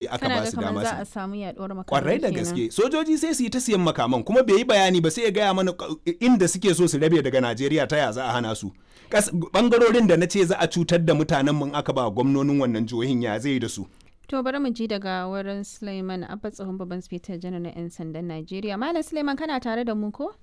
aka kana ba ga su kamar dama za su a samu yaduwar makamai kwarai da kenan. gaske sojoji sai su yi ta siyan makaman kuma bai yi bayani ba sai ya gaya mana ka- inda suke so su rabe daga najeriya ta ya za a hana su Kas- bangarorin da na ce za a cutar da mutanen mun aka ba gwamnonin wannan jihohin ya zai da su To bari mu ji daga wurin Suleiman Abba tsohon babban sifetar janar na 'yan sandan Najeriya. Malam Suleiman kana tare da mu ko?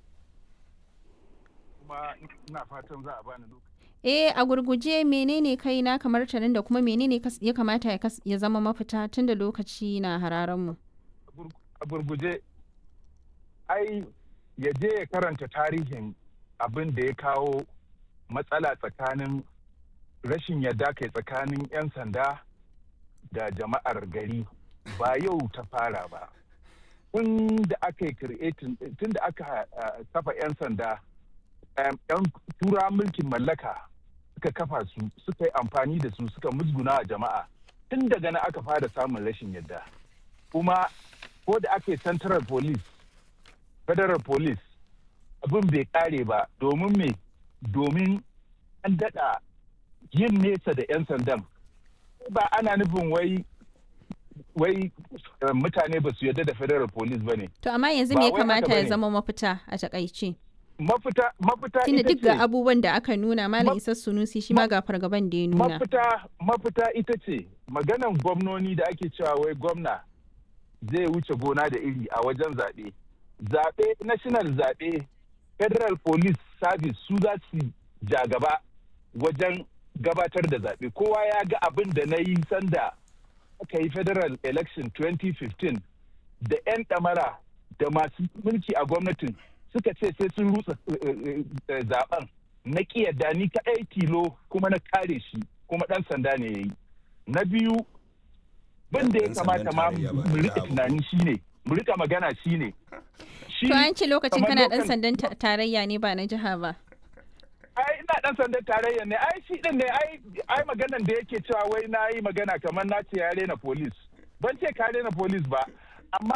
kuma ina fatan za a bani lokaci. Eh a gurguje menene kai na kamar tarin da kuma menene kas- ya kamata ya kas- ya zama mafita tun da lokaci na hararen mu. A gurguje, ai ya je ya karanta tarihin abin da ya kawo matsala tsakanin rashin yadda kai tsakanin 'yan sanda da jama'ar gari ba yau ta fara ba. Tun da aka yi creating tun da aka uh, kafa 'yan sanda, um, 'yan tura mulkin mallaka suka kafa su suka yi amfani da su suka musguna a jama'a. Tun daga na aka fara samun rashin yadda. Kuma ko da aka yi central police federal police abin bai kare ba domin me domin an daɗa yin nesa da 'yan sandan ba ana nufin wai wai eh, mutane ba su yarda da federal police ba ne To amma yanzu Ba me ya wai haka kamata ya bane. zama mafita a takaice? mafita mafita Tunda ita duk ga ce abubuwan da aka nuna Malam Ma- Isa Sunusi shi ma ga fargaban da ya nuna. mafita mafita ita ce maganan gwamnoni da ake cewa wai gwamna zai wuce gona da iri a wajen zaɓe zaɓe national zaɓe federal police service su za su ja gaba wajen gabatar da zaɓe kowa ya ga abin da na yi sanda aka yi federal election 2015 da 'yan ɗamara da masu mulki a gwamnatin suka ce sai sun rutsa eh, eh, eh, zaben na yadda ni kaɗai tilo kuma na kare shi kuma ɗan sanda ne ya yi na biyu bin da ya Ɗan sandan kamata ma tarayya ba mu na rika jiha ba. tunani shine mu rika magana shine shi To an ce lokacin kamar kana dan local- sandan ta- tarayya ne ba na jiha ba. ai ina dan sandan tarayya ne ai shi din ne ai ai maganan da yake cewa wai na yi magana kamar na ce ya rena police ban ce ka rena police ba